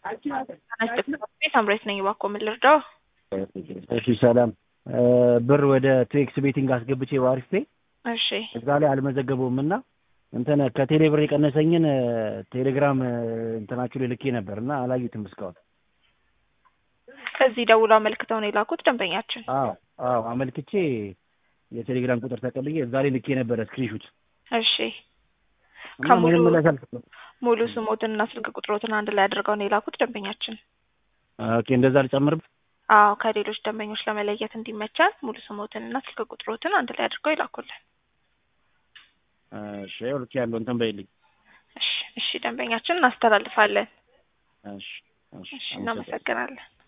ሳምሬት ነኝ። እባክዎ ምን ልርዳው? እሺ ሰላም። ብር ወደ ቱኤክስ ቤቲንግ አስገብቼ በአሪፍ ፔ እሺ እዛ ላይ አልመዘገበውም እና እንትን ከቴሌ ብር የቀነሰኝን ቴሌግራም እንትናችሁ ላይ ልኬ ነበር እና አላዩትም እስካሁን። እዚህ ደውለው አመልክተው ነው የላኩት ደንበኛችን። አዎ አዎ አመልክቼ የቴሌግራም ቁጥር ተቀብዬ እዛ ላይ ልኬ ነበረ ስክሪንሹት እሺ እና ከሙሉ ምንም ምላሽ አልሰጠም። ሙሉ ስሞትንና ስልክ ቁጥሮትን አንድ ላይ አድርገው ነው የላኩት ደንበኛችን። ኦኬ እንደዛ ልጨምር። አዎ ከሌሎች ደንበኞች ለመለየት እንዲመቻል ሙሉ ስሞትንና ስልክ ቁጥሮትን አንድ ላይ አድርገው ይላኩልን። እሺ ይኸው ልክ ያለው እንትን በይልኝ። እሺ እሺ ደንበኛችን እናስተላልፋለን። እሺ እሺ እሺ አመሰግናለሁ። እናመሰግናለን።